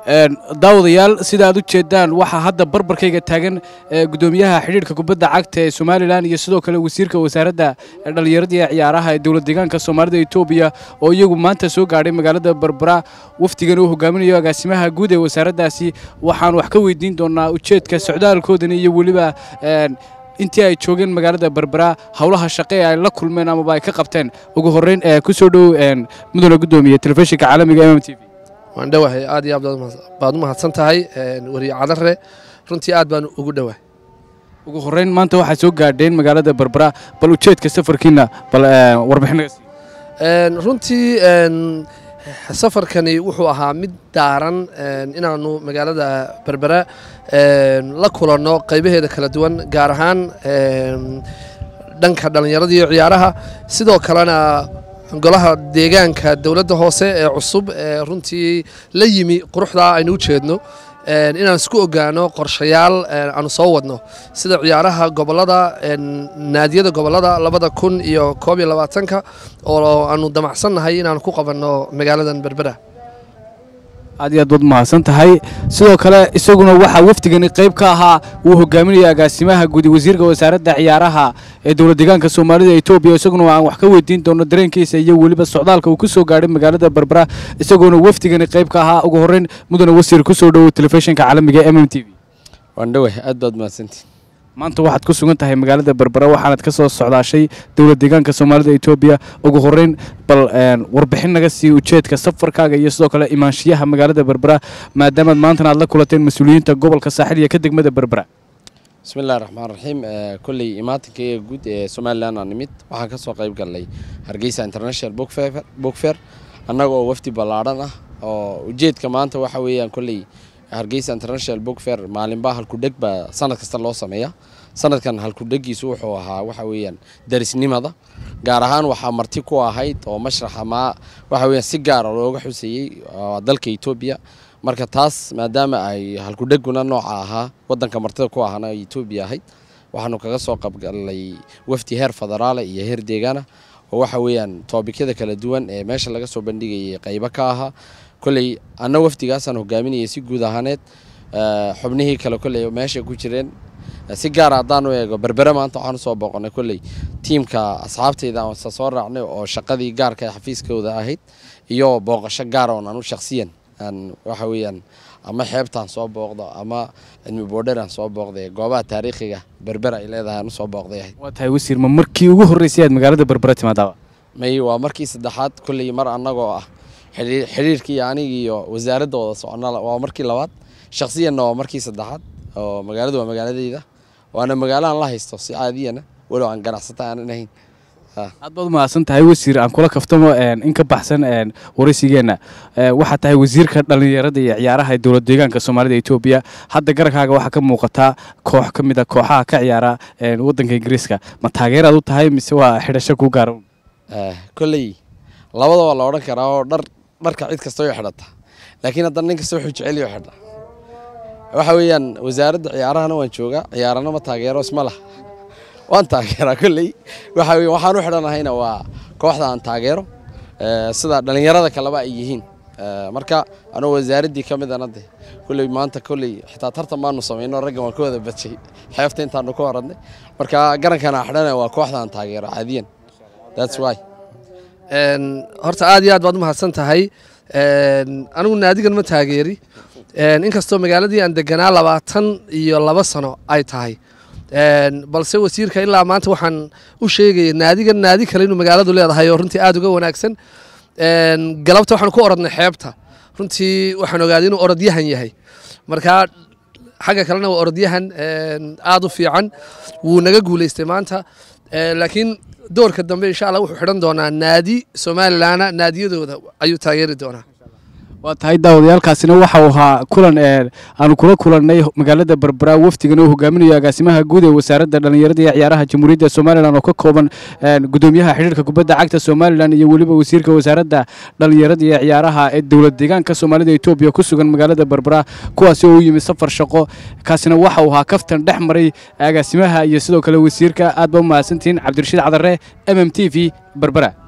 daawadayaal sida aad u jeedaan waxaa hadda barbarkayga taagan gudoomiyaha xidhiidhka kubadda cagta ee somalilan iyo sidoo kale wasiirka wasaaradda dhallinyarada iyo ciyaaraha ee dowlad deegaanka soomaalida etoobiya oo iyagu maanta soo gaadhay magaalada barbara wafdigan uu hogaaminayo agaasimaha guud ee wasaaraddaasi waxaan wax ka weydiin doonaa ujeedka socdaalkoodani iyo weliba intii ay joogeen magaalada barbara howlaha shaqe ee ay la kulmeen amaba ay ka qabteen ugu horreyn ku soo dhow mudane gudoomiye telefishinka caalamiga m m t v waan dhowahay aad iyo aad baad u mahadsan tahay wariye cadare runtii aad baan ugu dhowahay ugu horreyn maanta waxaad soo gaadheen magaalada barbara bal ujeedka safarkiina bal warbixinaga sii runtii safarkani wuxuu ahaa mid daaran inaannu magaalada berbera la kulanno qaybaheeda kala duwan gaar ahaan dhanka dhallinyarada iyo ciyaaraha sidoo kalena golaha deegaanka dowladda hoose ee cusub ee runtii la yimi quruxdaa aynu u jeedno inaan isku ogaano qorshayaal aanu soo wadno sida ciyaaraha gobolada naadiyada gobolada labada kun iyo koob iyo labaatanka oo aanu damacsannahay inaanu ku qabanno magaaladan berbera aad iyo aad baad mahadsan tahay sidoo kale isaguna waxaa wafdigani qayb ka ahaa uu hogaaminaya agaasimaha guudi wasiirka wasaaradda ciyaaraha ee dowlad deegaanka soomaalida etoobiya isaguna aan wax ka weydiin doono dareenkiisa iyo weliba socdaalka uu ku soo gaadhay magaalada barbara isagoona wafdigani qayb ka ahaa ugu horreyn mudane wasiir ku soo dhowow telefishinka caalamiga m m t v waan dhowah aad baad mahadsantiin maanta waxaad ku sugan tahay magaalada berbera waxaanad ka soo socdaashay dowlad deegaanka soomaalida etoobiya ugu horreyn bal warbixin naga sii ujeedka safarkaaga iyo sidoo kale imaanshiyaha magaalada berbera maadaamaad maantana aad la kulanteen mas-uuliyiinta gobolka saaxil iyo ka degmada berbera bismillahi raxmaan raxiim kolley imaatinkaga guud ee somalilan aan nimid waxaan ka soo qayb galnay hargeysa international book fair annaga oo wafdi ballaadhan ah oo ujeedka maanta waxa weeyaan kolley hargeysa international book fair maalinbaa halkudheg baa sanad kasta loo sameeyaa sanadkan halkudhegiisu wuxuu ahaa waxa weeyaan darisnimada gaar ahaan waxaa marti ku ahayd oo mashraxa maa waxa weeyaan si gaara looga xuseeyey dalka etoobiya marka taas maadaama ay halkudheguna nooca ahaa wadanka martida ku ahana etoobiya ahayd waxaanu kaga soo qabgalnay wafdi heer federaale iyo heer deegaana oo waxa weeyaan toobikyada kala duwan ee meesha laga soo bandhigayay qaybo ka ahaa kolley anna wafdigaasaan hogaaminayay si guud ahaaneed xubnihii kale kolley meeshay ku jireen si gaara haddaan u eego berbere maanta waxaan usoo booqonay kolley tiimka asxaabtayda aansa soo raacnay oo shaqadii gaarka ee xafiiskooda ahayd iyo booqasho gaara oon anu shakhsiyan aan waxa weeyaan ama xeebtaan soo booqdo ama cilmi boodheraan soo booqday goobaha taariikhiga berbera ay leedahay aan usoo booqday ahayd waa tahay wasiir ma markii ugu horreysay aad magaalada berbera timaadaaba may waa markii saddexaad kolley mar annagoo ah xidhiirkii anigi iyo wasaaradda wada socona waa markii labaad shakhsiyanna waa markii saddexaad oo magaaladu waa magaaladeyda waana magaalahan la haysto si caadiyana walow aan ganacsata aanan ahayn aad baad umahadsan tahay wasiir aan kula kaftamo in ka baxsan waraysigeenna waxaa tahay wasiirka dhallinyarada iyo ciyaaraha ee dowlad deegaanka soomaalida etoobiya hadda garabkaaga waxaa ka muuqataa koox ka mid a kooxaha ka ciyaara waddanka ingiriiska ma taageeraad u tahay mise waa xidhasho kuu gaara kolley labada waa la odhan karaa oo dhar dharka cid kasta way xidhata laakiin haddana nin kasta wuxuu jeceliyo xidha waxa weeyaan wasaaradda ciyaarahana waan joogaa ciyaarana ma taageero isma lah waan taageeraa kolley waxa weeye waxaan u xidhanahayna waa kooxda aan taageero sida dhallinyarada kaleba ay yihiin marka anoo wasaaraddii ka midana de kolley maanta kolley xitaa tartan baanu samayno raggan waan ka wada badshay xeefta intaanu ka horadnay marka garankan aan xidhanaya waa kooxda aan taageero caadiyan that's why horta aad iyo aad baad u mahadsan tahay anigu naadigan ma taageeri inkastoo magaaladii aan deganaa labaatan iyo laba sano ay tahay balse wasiirka ilaa maanta waxaan u sheegaya naadigan naadi kale inuu magaaladu leedahay oo runtii aad uga wanaagsan galabta waxaan ku orodnay xeebta runtii waxaan ogaaday inuu orodyahan yahay markaa xagga kalena waa orodyahan aad u fiican wuu naga guulaystay maanta laakiin doorka dambe insha allah wuxuu xidhan doonaa naadi somalilanna naadiyadooda ayuu taageeri doonaa waa tahay daawadayaalkaasina waxau ahaa kulan aanu kula kulannay magaalada berbera wafdigan oo hogaaminayo agaasimaha guud ee wasaaradda dhallinyarada iyo ciyaaraha jamhuuriyadda somalilan oo ka kooban gudoomiyaha xidhiirka kubadda cagta somalilan iyo weliba wasiirka wasaaradda dhallinyarada iyo ciyaaraha ee dowlad deegaanka soomaalida etoobiya ku sugan magaalada berbera kuwaasi oo u yimid safar shaqo kaasina waxau ahaa kaftan dhex maray agaasimaha iyo sidoo kale wasiirka aad ba u mahadsantihiin cabdirashiid cadare m m t v berbera